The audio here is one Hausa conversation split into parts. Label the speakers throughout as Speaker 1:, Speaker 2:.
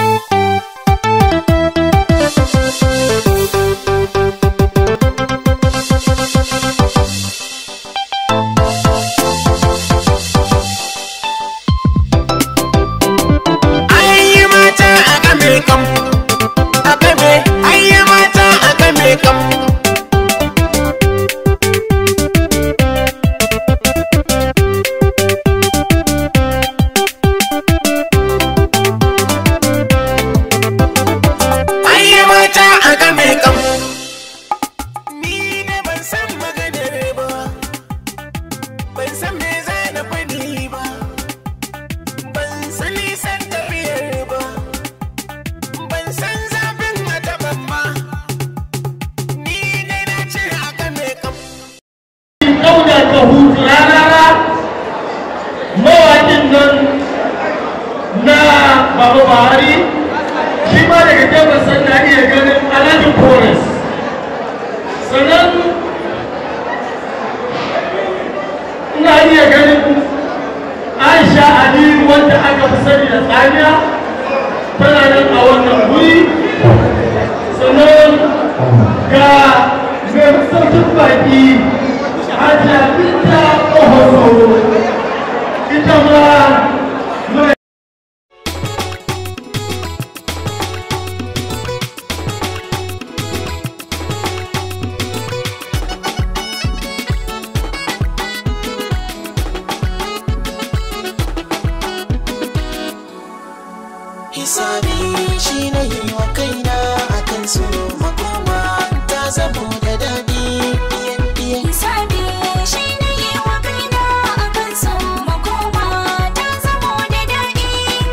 Speaker 1: Ayyi mata a game kam, a game, ayyi mata a game kam. Ayyi mata a game kam. Ni ne ban san maganar ba, ban san me za na faɗi ba. Ban san nisan tafiyar ba, ban san zafin mataban ma, ni ne na ce haka mai kam.
Speaker 2: ɗauna ta hutu rarara mawaƙin nan na baba buhari shi ma daga jefferson na iya ganin alhaji forest sannan ina iya ganin aisha aliyu wanda aka fi sani da tsamiya tana nan a wannan wuri sannan ga mai sautin baki hajiya binta ƙohoso ita ma muna
Speaker 3: hisabi shi na yi wa kaina akan su makoma ta zamo da daɗi iyan iyan
Speaker 4: Hisabi shi ne yi wa kaina a kan son makoma ta zamo da daɗi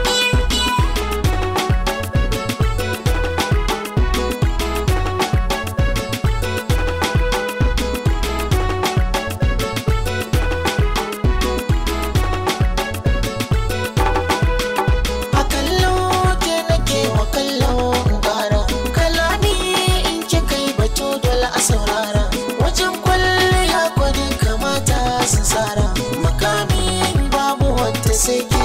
Speaker 3: a kallo ke nake wa kallo gara kalami in ki kai batu dole a saurara wajen kwalliya kwadin kamata su tsara makami babu wata sai ke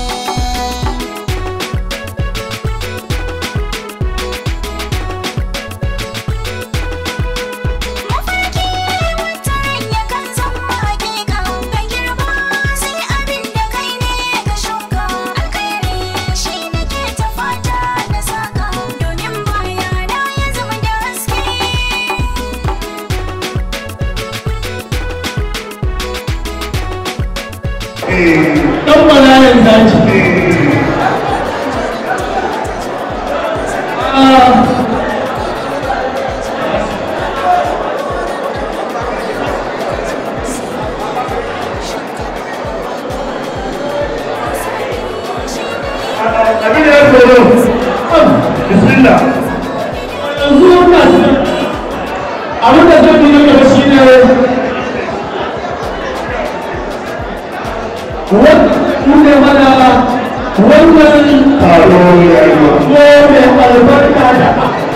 Speaker 4: Mafarki wata ya kan zama hakika ka girma sai abin da kai ne ka shuka alkhairi shi nake ta fata na saka domin baya na ya zama da haske
Speaker 2: ɗan malayan zaci Ah,
Speaker 5: abin da ya tsoro bismillah
Speaker 2: yanzu wannan abin da zai nuna gaba shi ne wanda mana wannan
Speaker 5: taro ya yi wa
Speaker 2: ko mai albarka da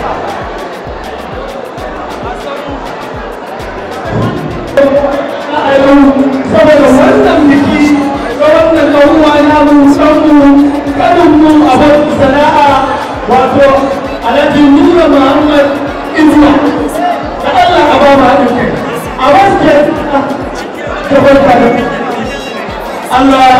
Speaker 2: a yau saboda wannan biki ga wannan ɗan'uwa na mu sanmu kaninmu abin sana'a wato alhaji nura muhammad inuwa da allah a ba mu haɗin kai a wasu da barka da allah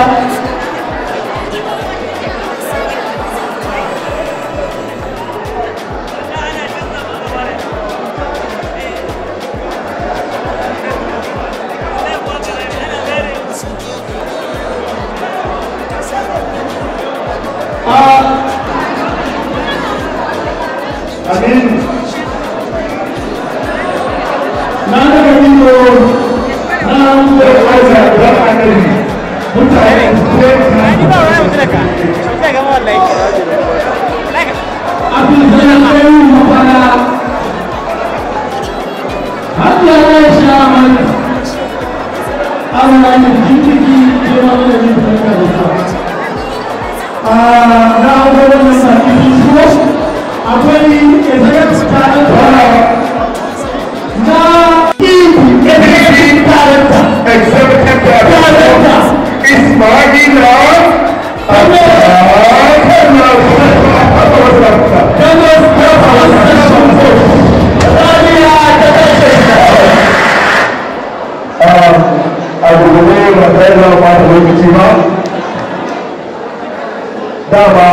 Speaker 5: amin
Speaker 2: na daga ido na
Speaker 5: da wata da annabi mutane
Speaker 2: abin da ya kai mafana har da ya sha mana Allah ya jikiki ya mana da yin barka da sa a na abubuwan da sa ki shigo akwai executive talent na ibu executive talent
Speaker 5: executive director Ismaila Abdullah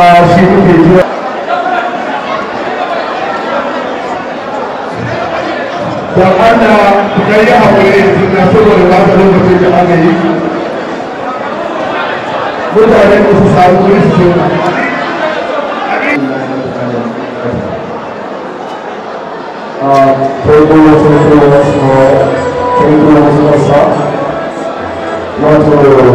Speaker 5: shi muke jira don Allah ku kai yi haƙuri na saboda ba ta lokacin da aka yi mutane ku su samu wuri su zauna
Speaker 2: Table was also small, table was also wato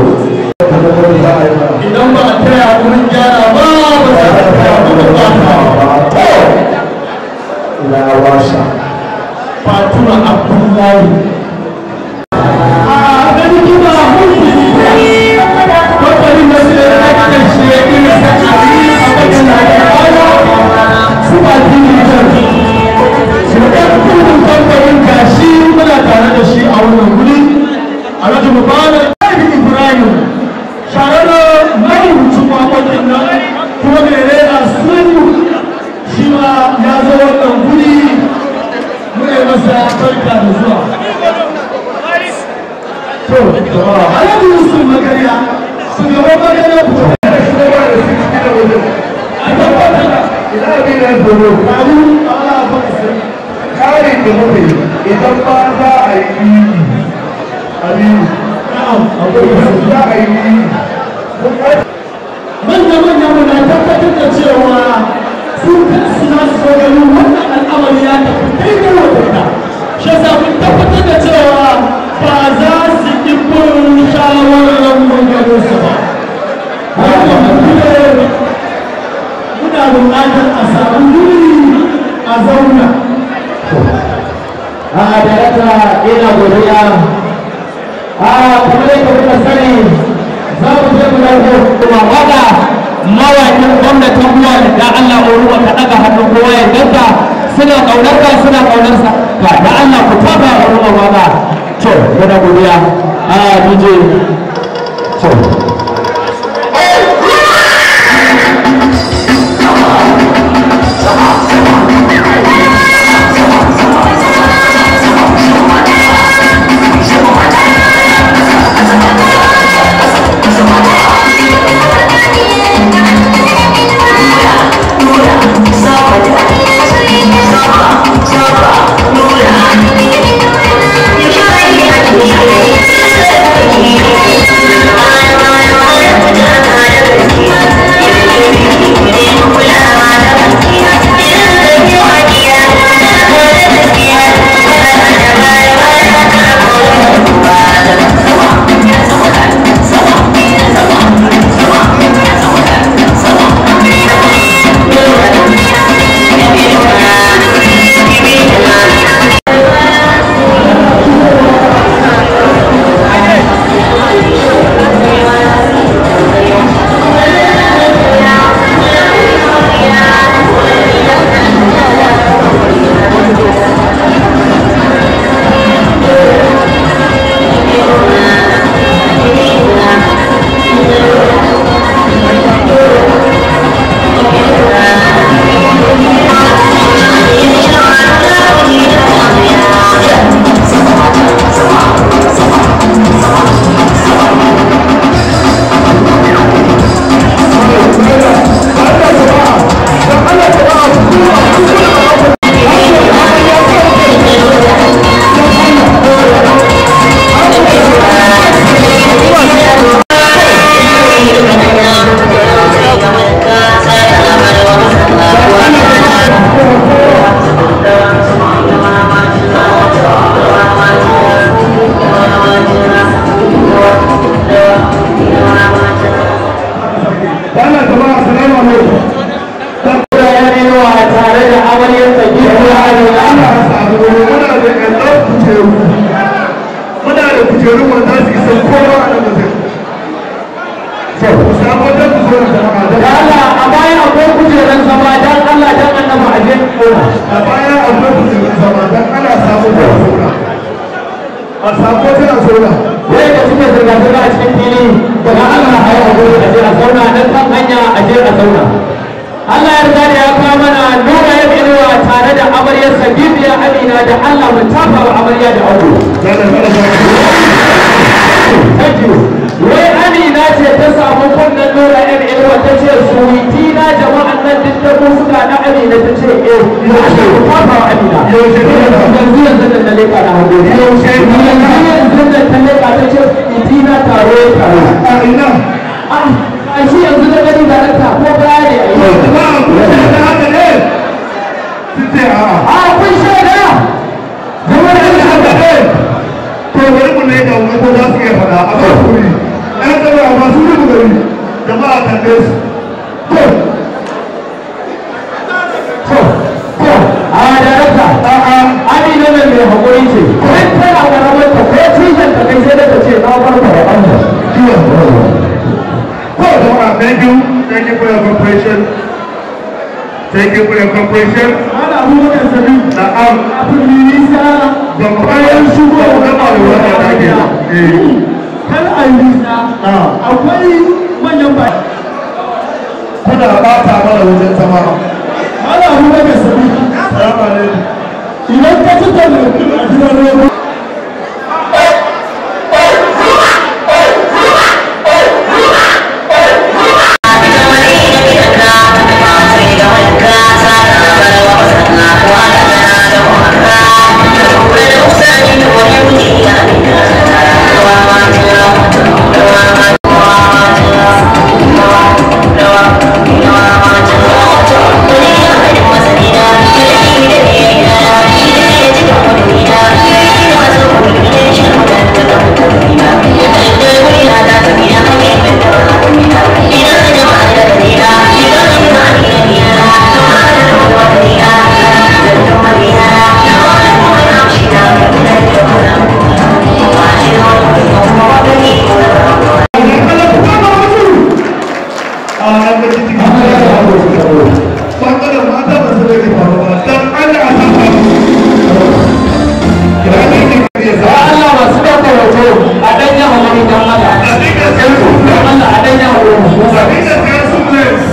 Speaker 2: idan ba a taya wurin gyara ba ba za a taya wurin ba ta ila washa fatura abdullahi a gani kima mulki kamfanin da su da ake shi ya ina saka a bakin da ake baya su ba jini jan su ɗan kudin kamfanin gashi muna tare da shi a wannan wuri alhaji mubarak ibrahim shahararren marubucin waƙoƙin nan kuma mai rera sun shi ma ya zo wannan guri muna yi masa barka da zuwa to jama'a alhaji yusuf magariya shugaban magariya ku da shugaban da su cikin wajen a tabbatar da
Speaker 5: ina abin da zoro
Speaker 2: karu a wala ba sai
Speaker 5: karin da muka yi idan ba za a yi aliyu
Speaker 2: na'am akwai
Speaker 5: idan
Speaker 2: wasu
Speaker 5: za a yi
Speaker 2: manya-manya muna tabbatar da cewa sun kansu na su ganin wannan al'amari ya tafi daidai wadanda shi yasa mun tabbatar da cewa ba za su yi bin shawarar maganin su ba wannan mutum muna buƙatar a samu wuri a zauna a darakta ina godiya a kamar yadda kuka sani za mu je mu dauko kuma waka mawaƙin gwamnatin ruwa da Allah ruwa ka daga hannun kowa ya ganta suna kaunar ka suna kaunar sa ka da Allah ku taba ruwa waka to muna godiya a DJ to
Speaker 5: Dala jama'a salamu alaikum.
Speaker 2: tare da amaryarsa
Speaker 5: Ana samu muna da ƴan kujeru. Muna da kujeru wanda su isa kowa a nan mutum. Ku samu wajen ku zo da jama'a don
Speaker 2: Allah a baya akwai kujerar zama dan Allah dan annabi a je kona
Speaker 5: a baya akwai kujerun zama don ana samu da zauna. A samu wajen a zauna.
Speaker 2: wai da suke zirga zirga a cikin fili daga Allah a yi hakuri a je a zauna nan kan hanya a je a zauna Allah ya riga da ya kawo mana nuna ya inuwa tare da amaryarsa bibiya amina da Allah mu tafa wa amarya da aure
Speaker 5: Dala dala dala.
Speaker 2: thank you wai amina ce ta samu kunnen nura yan ilwa ta ce suwiti na jama'an nan duk da ku suka na amina ta ce eh ya ce ku kafa wa amina
Speaker 5: Yaushe ne wannan?
Speaker 2: yanzu yanzu da na leƙa na hagu
Speaker 5: Yaushe ne wannan?
Speaker 2: yanzu yanzu da ta leƙa ta ce suwiti na taro ya taro
Speaker 5: a ina
Speaker 2: a shi yanzu da gani da ranta ko baya ne a yi
Speaker 5: ba a kusa da haka ne sun ce a'a
Speaker 2: a kun shaida
Speaker 5: zama da haka ne to bari mu ne ga wani ko za su iya faɗa a ba kuri ɗan gaba masu rubu gari jama'a kalle su to
Speaker 2: a darakta a'a amina nan mai haƙuri ce kan tana ƙaramar ta ko tushen ta kai sai da ta ce na farko da ɓanta
Speaker 5: Oh, Dora, thank you. Thank you for your cooperation. Thank you for your cooperation.
Speaker 2: ana abubakar sabi
Speaker 5: Na'am,
Speaker 2: kafin nisa
Speaker 5: ba mu bayan shigo da gaba da wata da ke. Eh,
Speaker 2: kan a yi nisa
Speaker 5: ah,
Speaker 2: akwai manyan ba
Speaker 5: kuna bata mana wajen zama.
Speaker 2: ana abubakar sabi
Speaker 5: Salamu alaikum.
Speaker 2: idan ka ci da mutum a gidan rogo
Speaker 5: A an ga cikin Bangaren mata ba su rage faruwa don Allah a san faru. Ya ne ke kariya
Speaker 2: ya
Speaker 5: sa.
Speaker 2: Allah masu ɗauka hoto a ɗanya haƙuri don Allah
Speaker 5: A dinga kai su.
Speaker 2: don Allah a ɗanya haƙuri
Speaker 5: A dinga kai su place.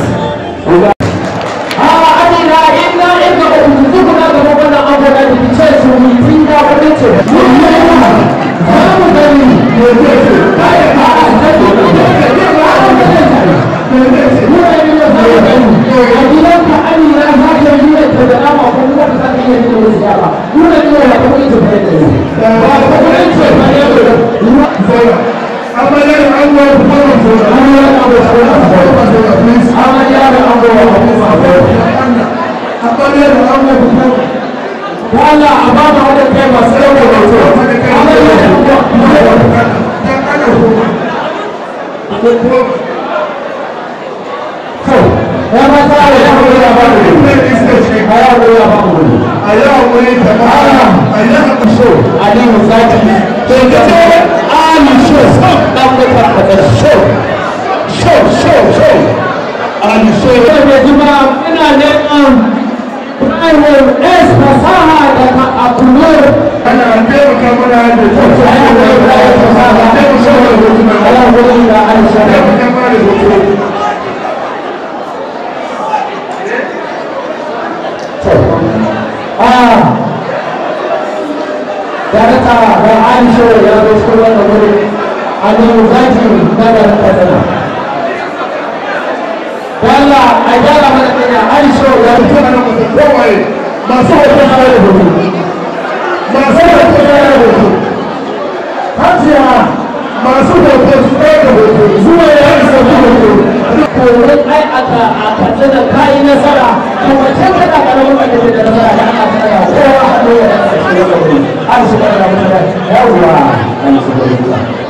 Speaker 2: a amina inna inna ba ku duk na gaba wannan abu da ke ce su yi tun da wani ce za mu gani ne zai ce kai a a zai ce ne zai ce ne ba a da zai ce ne zai ce mu ne ne za mu gani a gidan ka amina za ka yi ne ta da nama ko kuma ka saka iya yin wasu yara mu ne ne ya kuma ita bai da yi ba ko kuma ce ba ne da ruwa
Speaker 5: Zauna. Amarya da an gwada kuma zauna.
Speaker 2: Amarya da an gwada kuma zauna.
Speaker 5: Zauna, please.
Speaker 2: amarya da an goma ba kuma
Speaker 5: Amarya da an gwada kuma
Speaker 2: Wala a ba mu haɗa kai masu ɗaukar hoto. Amarya da an goma. Ya mata da ya haɗu ya ba mu wuri. A ya haɗu ya ba mu wuri. Aliyu Zaki. To ka ce Ali Sho. Ɗan mutan a ɗan Sho. Sho, Sho, Sho. Ali Sho. Yau da jima ina neman Private S fasaha daga Abdulur.
Speaker 5: Ana taimaka mana da
Speaker 2: A ya haɗu ya fasaha. A ya haɗu ya Aisha.
Speaker 5: taimaka mana da hoto.
Speaker 2: Ah, darata da Aisha ya zo cikin wannan wuri Aliyu Zaki na da Katsina. Walla a gyara mana kanya Aisha ya fito
Speaker 5: Ana masa kowaye
Speaker 2: masu hoton na da hoto. Masu hoton na da hoto. Hajiya
Speaker 5: masu hoto su ɗaya da hoto.
Speaker 2: zuwa ya isa hoto. Korin ai aka a Katsina ka yi nasara kuma can kana karamin wanda ke da nasara da ana tsaya kowa hannu ya rasa shi da wuri. Aisha ya da mutane yawwa. Aisha ya da mutane.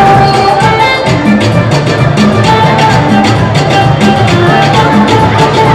Speaker 4: Thank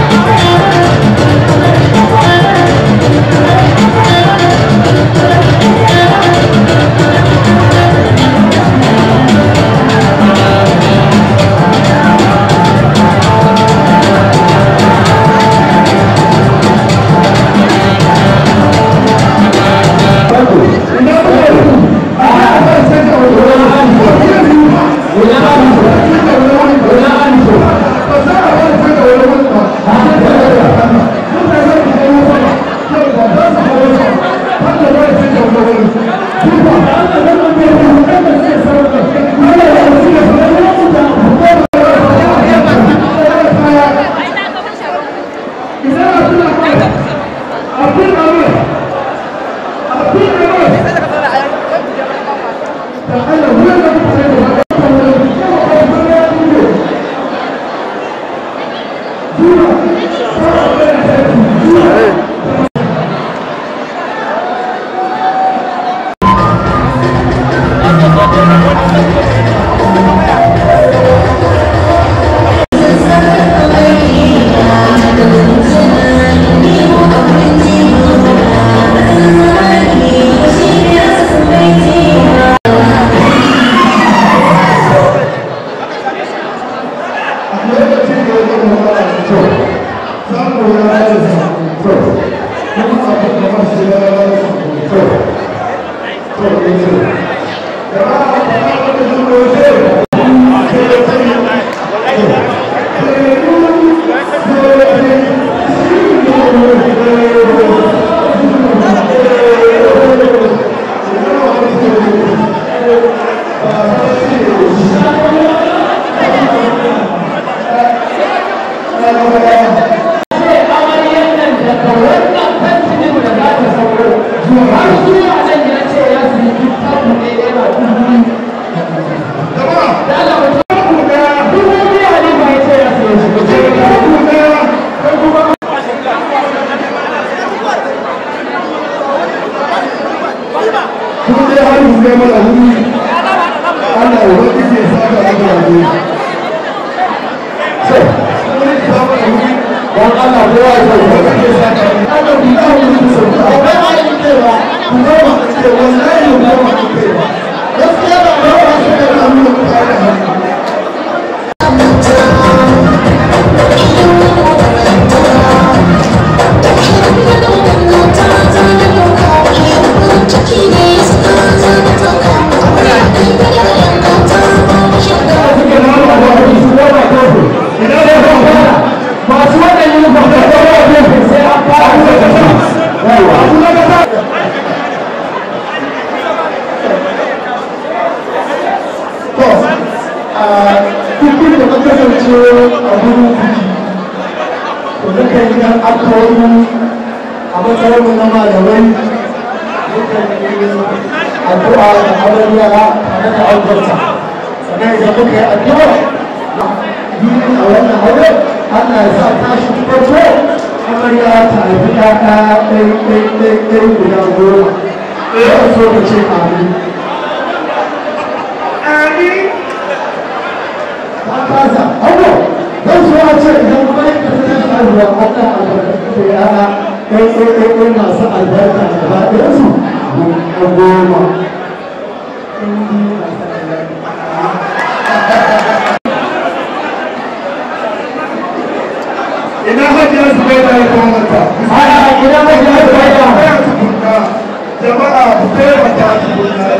Speaker 5: ina hajiya su bai da ya kamata
Speaker 2: ina hajiya su bai da
Speaker 5: jama'a ku taimaka tukunna